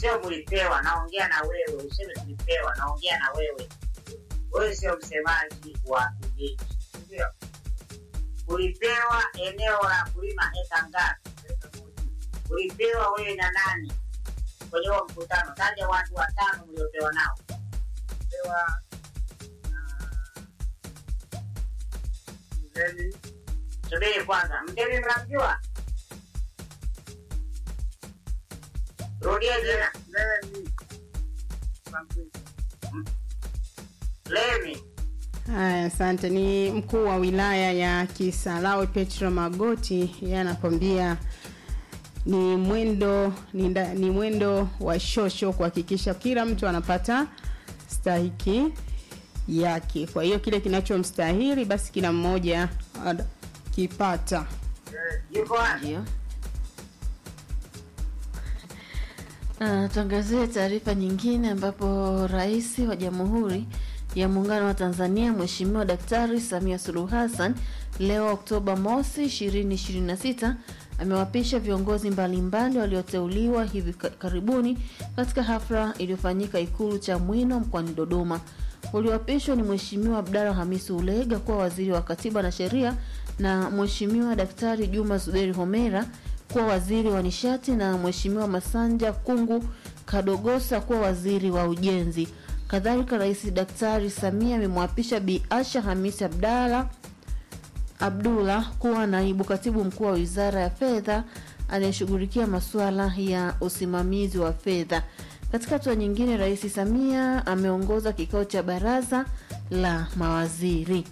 sio mlipewa. Naongea na wewe, useme tulipewa. Naongea na wewe, wewe sio msemaji wa kijiji, ndio ulipewa eneo la kulima eka ngapi? Ulipewa wewe na nani kwenye huo mkutano? Taja watu watano mliopewa nao. Pewa Mgeni. Subiri kwanza, mgeni mnamjua? Rudia jina. Lemi. Haya, asante. Ni mkuu wa wilaya ya Kisarawe Petro Magoti, yeye anakwambia ni mwendo ni, nda, ni mwendo wa shosho kuhakikisha kila mtu anapata stahiki yake. Kwa hiyo kile kinachomstahili basi kila mmoja kipata. Yuko wapi? Ndio. Ah, tuangazie taarifa nyingine ambapo Rais wa Jamhuri ya Muungano wa Tanzania Mheshimiwa Daktari Samia Suluhu Hassan leo Oktoba mosi 2026 amewapisha viongozi mbalimbali walioteuliwa hivi ka- karibuni katika hafla iliyofanyika Ikulu Chamwino mkoani Dodoma. Walioapishwa ni Mheshimiwa Abdalla Hamisi Ulega kuwa waziri wa Katiba na Sheria na Mheshimiwa Daktari Juma Zuberi Homera kuwa waziri wa nishati na Mheshimiwa Masanja Kungu Kadogosa kuwa waziri wa ujenzi. Kadhalika, Rais Daktari Samia amemwapisha Bi Asha Hamisi Abdalla Abdullah kuwa naibu katibu mkuu wa Wizara ya Fedha anayeshughulikia masuala ya usimamizi wa fedha. Katika hatua nyingine, Rais Samia ameongoza kikao cha baraza la mawaziri.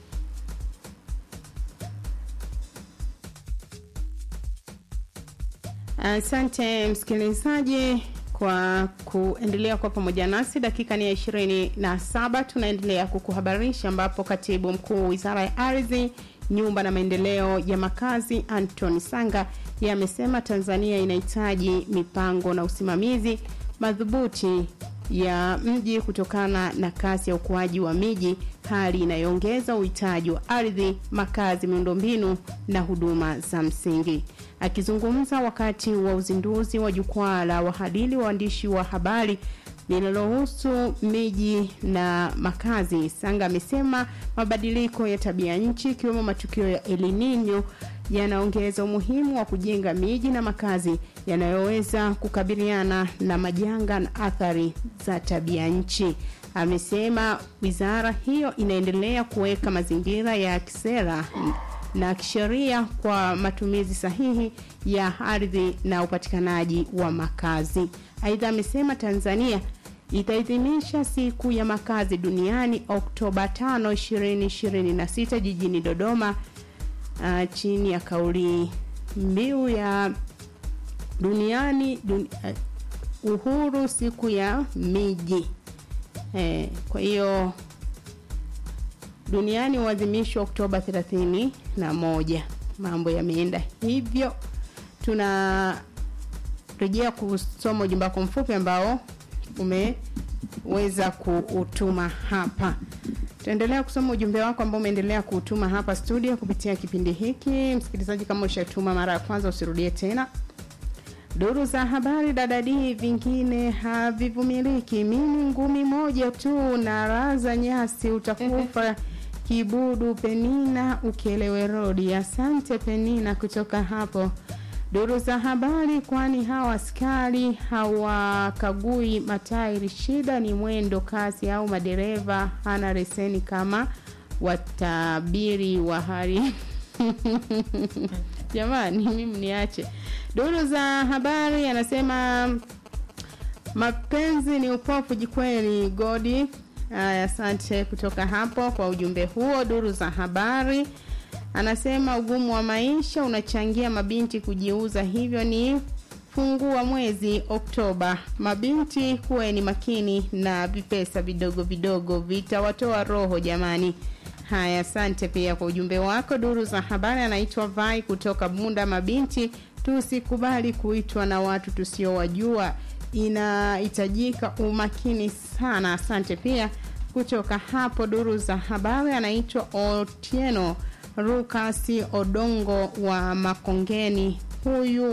Asante msikilizaji kwa kuendelea kwa pamoja nasi. Dakika ni ya ishirini na saba. Tunaendelea kukuhabarisha ambapo katibu mkuu wizara ya ardhi, nyumba na maendeleo ya makazi Anton Sanga yeye amesema Tanzania inahitaji mipango na usimamizi madhubuti ya mji kutokana na kasi ya ukuaji wa miji, hali inayoongeza uhitaji wa ardhi, makazi, miundombinu na huduma za msingi. Akizungumza wakati wa uzinduzi wa jukwaa la wahadili waandishi wa habari linalohusu miji na makazi, Sanga amesema mabadiliko ya tabia nchi ikiwemo matukio ya El Nino yanaongeza umuhimu wa kujenga miji na makazi yanayoweza kukabiliana na majanga na athari za tabia nchi. Amesema wizara hiyo inaendelea kuweka mazingira ya kisera na kisheria kwa matumizi sahihi ya ardhi na upatikanaji wa makazi. Aidha, amesema Tanzania itaadhimisha siku ya makazi duniani Oktoba 5, 2026 jijini Dodoma uh, chini ya kauli mbiu ya duniani dun, uh, uhuru siku ya miji. Eh, kwa hiyo duniani huadhimishwa Oktoba 31. Mambo yameenda hivyo. Tunarejea kusoma ujumbe wako mfupi ambao umeweza kuutuma hapa. Tutaendelea kusoma ujumbe wako ambao umeendelea kuutuma hapa studio kupitia kipindi hiki. Msikilizaji, kama ushatuma mara ya kwanza, usirudie tena. Duru za habari dadadi, vingine havivumiliki. Mimi ngumi moja tu na raza nyasi, utakufa kibudu. Penina Ukelewe Rodi. Asante Penina kutoka hapo duru za habari, kwani hawa askari hawakagui matairi. Shida ni mwendo kasi au madereva hana leseni kama watabiri wa hali jamani, mimi niache. Duru za habari anasema mapenzi ni upofu jikweli. Godi, aya, asante kutoka hapo kwa ujumbe huo. Duru za habari anasema ugumu wa maisha unachangia mabinti kujiuza, hivyo ni fungua mwezi Oktoba. Mabinti kuweni makini na vipesa vidogo vidogo vitawatoa roho jamani. Haya, asante pia kwa ujumbe wako. Duru za habari anaitwa Vai kutoka Bunda. Mabinti tusikubali kuitwa na watu tusiowajua, inahitajika umakini sana. Asante pia kutoka hapo. Duru za habari anaitwa Otieno Rukasi Odongo wa Makongeni huyu